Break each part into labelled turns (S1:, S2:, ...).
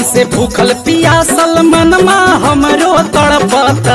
S1: से भूखल पियासल मनमा हमरो तड़पता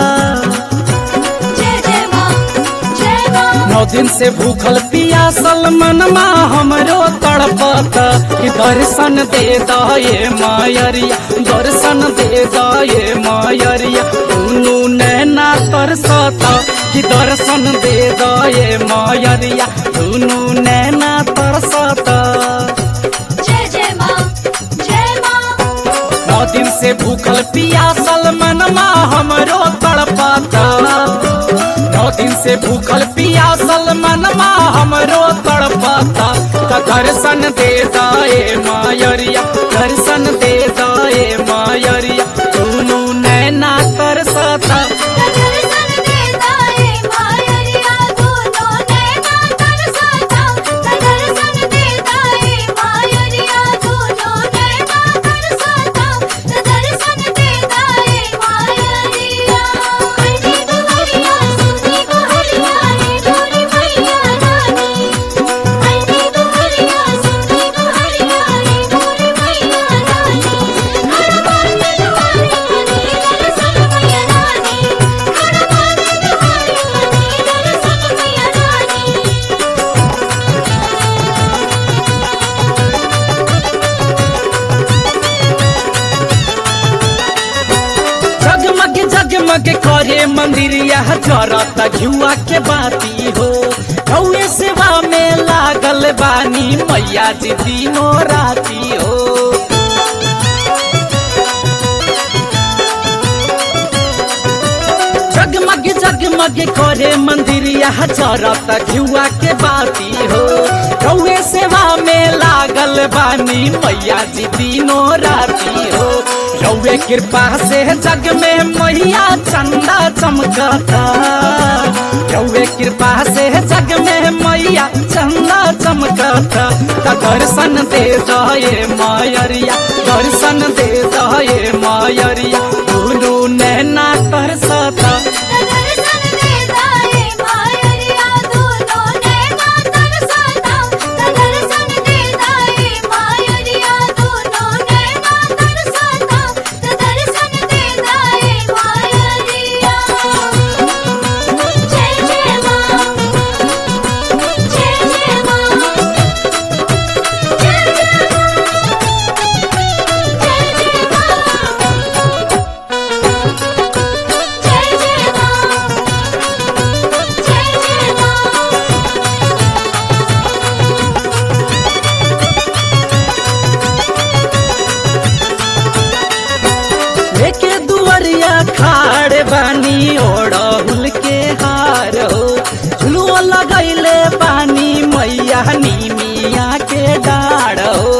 S2: जय जय माँ जय माँ
S1: नौ दिन से भूखल पियासल मनमा हमरो तड़पता कि दर्शन दे दये मायरिया दर्शन दे दये मायरिया दुनू नैना तरसता कि दर्शन दे दये मायरिया दुनू नैना तरसता
S2: जय जय माँ जय माँ
S1: नौ दिन से भूखल पियासल मनमा हमरो तड़पाता नौ दिन से भूखल पियासल मनमा हमरो तड़पाता त दर्शन दे दाए मायरिया दर्शन दे दाए मायरिया दुनू नैना तरसता
S2: दर्शन देता है मायरिया दोनों नैना तरसता दर्शन देता है मायरिया दोनों नैना तरसता दर्शन देता है मायरिया कंठी दुहरिया सुनी दुहरिया रे डोरी मैया रानी कंठी दुहरिया सुनी दुहरिया रे डोरी मैया रानी हर बार दुआरे मनी दर्शन मैया रानी हर बार दुआरे मनी दर्शन मैया रानी
S1: जगमग जगमग करे मंदिर यह जरता घुआ के बाती हो कौए सेवा में लागल बानी मैया जी दिनों राती हो जगमग जगमग करे मंदिर यह जरता घुआ के बाती हो कौए सेवा में लागल बानी मैया जी दिनों राती हो रौए कृपा से जग में मैया चंदा चमकता रौए कृपा से जग में मैया चंदा चमकता त दर्शन दे दये मायरिया दर्शन दे दये मायरिया दुनू नैना तरसता
S2: दर्शन देता है मायरिया दोनों नैना तरसता दर्शन देता है मायरिया दोनों नैना तरसता दर्शन देता है मायरिया जय जय माँ जय जय माँ जय जय माँ जय जय माँ जय जय माँ
S1: लेके दुवरिया खाड़ बानी ओढ़हुल के हार हो झुलुआ लगैले बानी मैया नीमिया के डाढ़ हो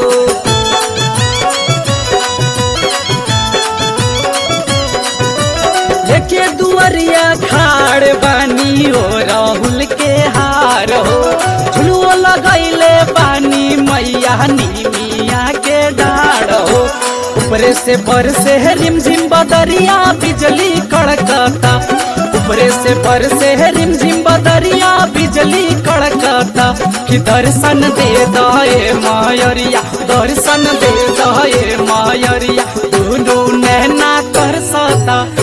S1: लेके दुवरिया खाड़ बानी ओ राहुल के हार हो झुलुआ लगैले बानी मैया नीमिया के डाढ़ हो ऊपरे से पर से रिम झिम बदरिया बिजली कड़कता ऊपरे से पर से रिम झिम बदरिया बिजली कड़कता कि दर्शन दे दये मायरिया दर्शन दे दये मायरिया दुनू नैना तरसता